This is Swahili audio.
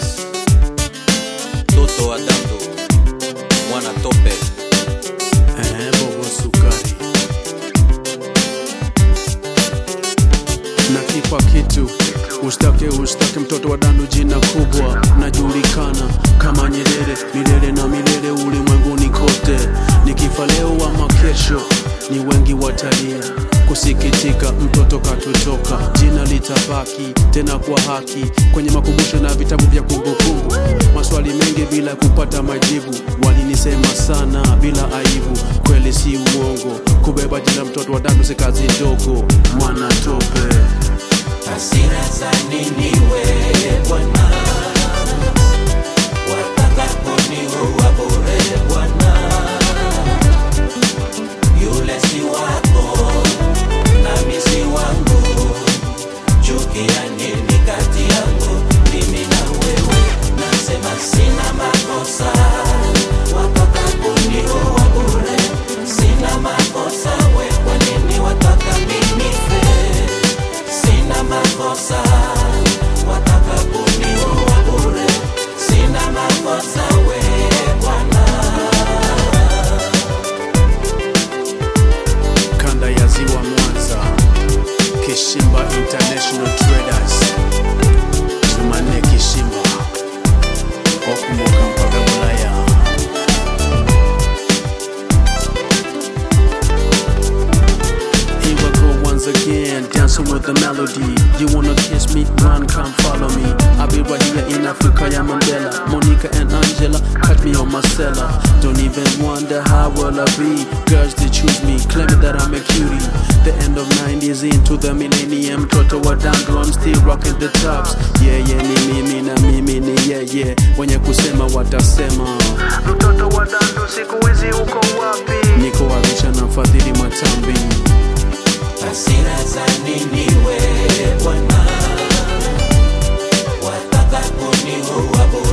Toto wa Dando, mwana tope Eh, bobo sukari na kipa kitu ustake ustake mtoto wa dandu jina kubwa najulikana kama Nyerere milele na milele ulimwenguni kote nikifa leo ama kesho ni wengi watalia kusikitika mtoto katutoka jina litabaki tena kwa haki kwenye makumbusho na vitabu vya kumbukumbu maswali mengi bila kupata majibu walinisema sana bila aibu kweli si uongo kubeba jina mtoto wa dandu si kazi ndogo mwana tope hasira za nini wewe Bwana, wataka kuniua bure Bwana, yule si wako nami si wangu, chuki ya nini kati yangu mimi na wewe? Nasema sina makosa, wataka kuniua bure, sina makosa, we kwa nini wataka mimi nife? sina makosa, wataka kuniua bure, sina makosa we Bwana. kanda ya ziwa Mwanza, Kishimba International Traders, Jumanne Kishimba, wakumbuka mpaka Ulaya. Here I go once again, dancing with the melody. You wanna kiss me? Run, come follow me. I'll be right here in Africa, yeah, Mandela. Monica and Angela, cut me on my cellar. Don't even wonder how will I be. Girls, they choose me, claiming that I'm a cutie. The end of 90s into the millennium. Toto wa dango, I'm still rocking the tops. Yeah, yeah, ni mimi na mimi ni yeah, yeah. Wenye kusema watasema. Mtoto wa dango, siku hizi uko wapi? Niko Arusha na Fadhili Matambi. Hasira za nini we Bwana, wataka kuniua bure